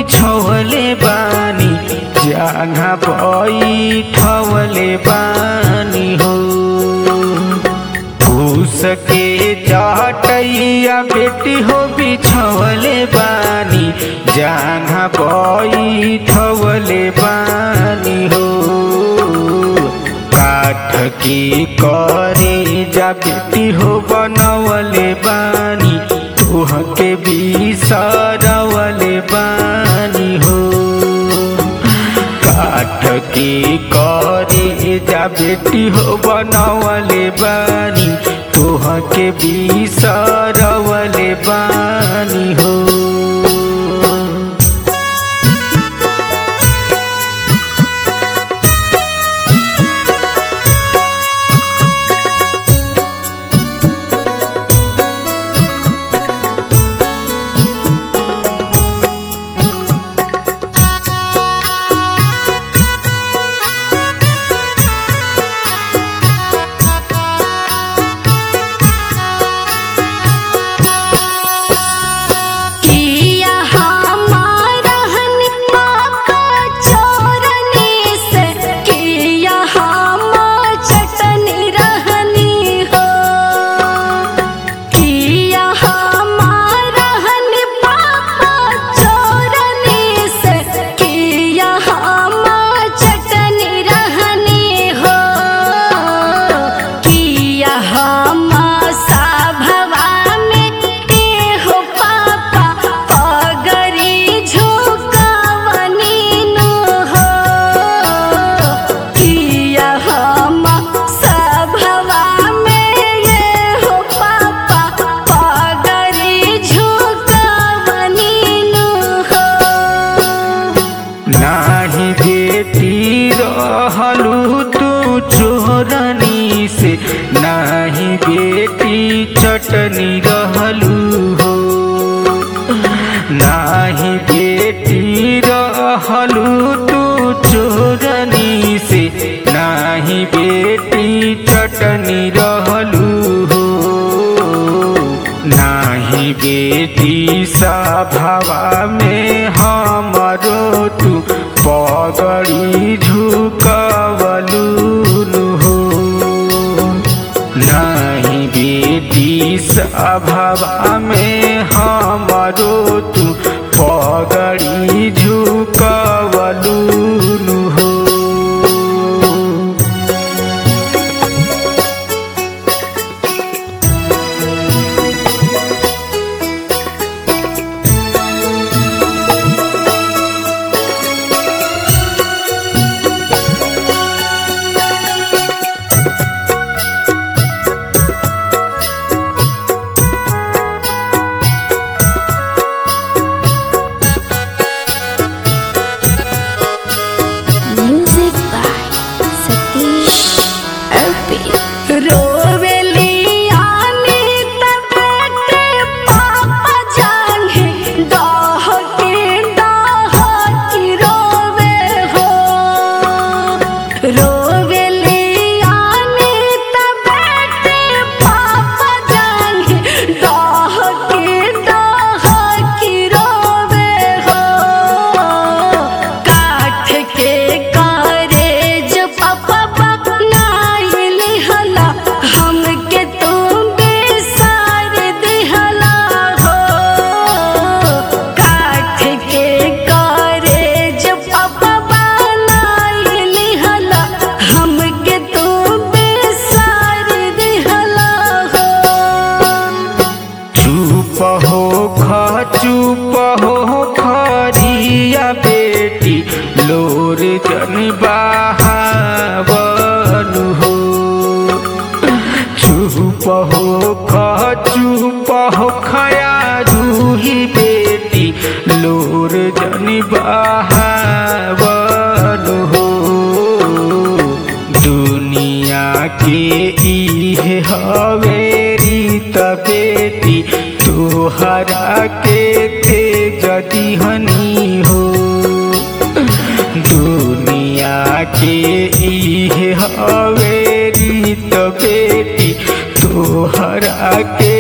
बिछौले बानी जहाँ बैठवले बानी हो फूस के चटैया बेटी हो बिछौले बानी जहाँ बैठवले बानी हो काठ के करे जा बेटी हो बनवले बानी तुहके बिसरवले बानी हो काठ के करे जा बेटी हो बनवले बानी तुहके बिसरवले बानी हो किया हमारा हनी पाका चोरनी से किया हम चटनी रहनी हो किया हमारा हनी पाका चोरनी से किया हम चटनी रहनी हो किया हम सभवा में हो पापा पगरी झुकावनी नु हो किया हम सभवा में ये हो पापा पगरी झुकावनी नु हो नाही बेटी रहलू तू चोरनी से नाही बेटी चटनी रहलू हो नाही बेटी रहलू तू चोरनी से नाही बेटी चटनी रहलू हो नाही बेटी सभावा में हमरो तू पगड़ी झुकवलू हो नाही बेटी सभावा में हमरो तू पगड़ी झुकवलू हो Music by Satish Arpi. रोवेली आनी तबेटे पापा जाने दाह के दाह की रोवे हो रोवेली आनी तबेटे पापा जाने दाह के दाह की रोवे हो काठ के कारे जो पापा बनाइली हला हमके तुम बेसार दिहला हो काठ के कारे जो पापा बनाइली हला हमके तुम बेसार दिहला हो चुप हो ख चुप हो खरिया बेटी लोर जन बहावनु हो चुप हो ख चुप हो खया रूही बेटी लोर जन बहावनु हो दुनिया के इहे हवे रीत बेटी तोहरा के तेज दिहनी हो दुनिया के इहे हवे रीत बेटी तोहरा के